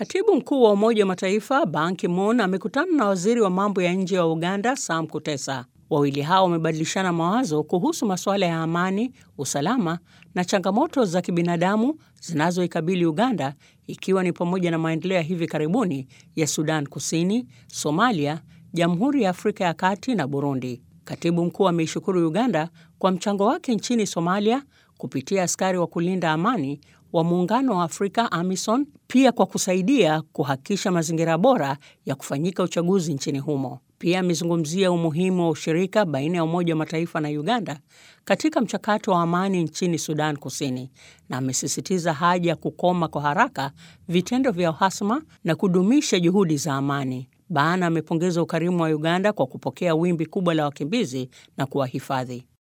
Katibu mkuu wa Umoja wa Mataifa Ban Ki-moon amekutana na waziri wa mambo ya nje wa Uganda Sam Kutesa. Wawili hao wamebadilishana mawazo kuhusu masuala ya amani, usalama na changamoto za kibinadamu zinazoikabili Uganda, ikiwa ni pamoja na maendeleo ya hivi karibuni ya Sudan Kusini, Somalia, Jamhuri ya Afrika ya Kati na Burundi. Katibu mkuu ameishukuru Uganda kwa mchango wake nchini Somalia kupitia askari wa kulinda amani wa Muungano wa Afrika AMISON, pia kwa kusaidia kuhakikisha mazingira bora ya kufanyika uchaguzi nchini humo. Pia amezungumzia umuhimu wa ushirika baina ya Umoja wa Mataifa na Uganda katika mchakato wa amani nchini Sudan Kusini, na amesisitiza haja ya kukoma kwa haraka vitendo vya uhasama na kudumisha juhudi za amani. Ban amepongeza ukarimu wa Uganda kwa kupokea wimbi kubwa la wakimbizi na kuwahifadhi.